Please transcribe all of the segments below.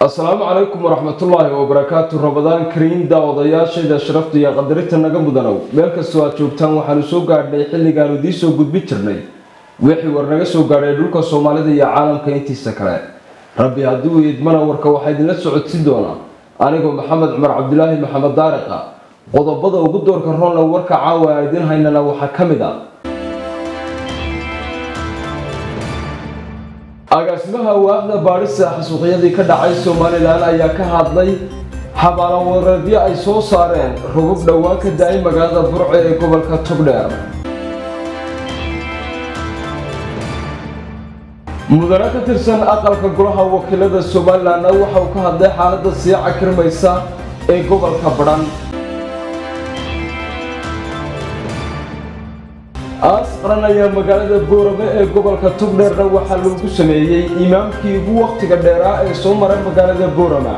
asalaamu calaykum waraxmatullaahi wabarakaatu rabadaan kariim daawadayaashayda sharafta iyo qadarinta naga mudanow meel kastoo aad joogtaan waxaanu soo gaadhnay xilligaanu idiin soo gudbin jirnay wixii war naga soo gaadhay dhulka soomaalida iyo caalamka intiisa kale rabbi haddii uu idmana warka waxaa idinla socodsin doonaa anigoo maxamed cumar cabdilaahi maxamed daariqa qodobada ugu doorka roonle warka caawa aan idiin haynana waxaa ka mid ah agaasimaha waaxda baadhista xasuuqyadii ka dhacay somalilan ayaa ka hadlay xabaalawareedyo ay soo saareen rugub dhowaan ka da-ay magaalada burco ee gobolka togdheer mudane ka tirsan aqalka golaha wakiilada somalilanna waxa uu ka hadlay xaaladda sii cakirmaysa ee gobolka badhan aas qaran ayaa magaalada boorame ee gobolka togdheerna waxaa loogu sameeyey imaamkii ugu wakhtiga dheeraa ee soo maray magaalada boorama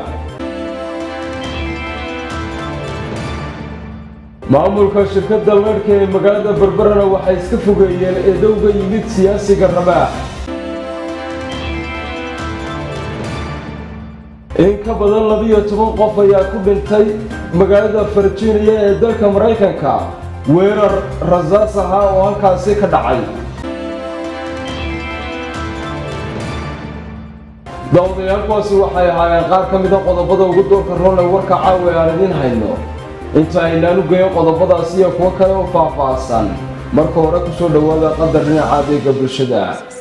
maamulka shirkadda leedhka ee magaalada berberana waxay iska fogeeyeen eedowga yimid siyaasiga ramaax in ka badan labiyo toban qof ayaa ku dhintay magaalada virginia ee dalka maraykanka weerar rasaas ahaa oo halkaasi ka dhacay daawadayaal-kuwaasi waxay ahaayeen qaar ka mida qodobada ugu doorka roonle warka caawa aan idiin hayno inta aynaan u geeyo qodobadaas iyo kuwo kale oo faah-faahsan marka hore kusoo dhowaada qadar dhinaca adeega bulshada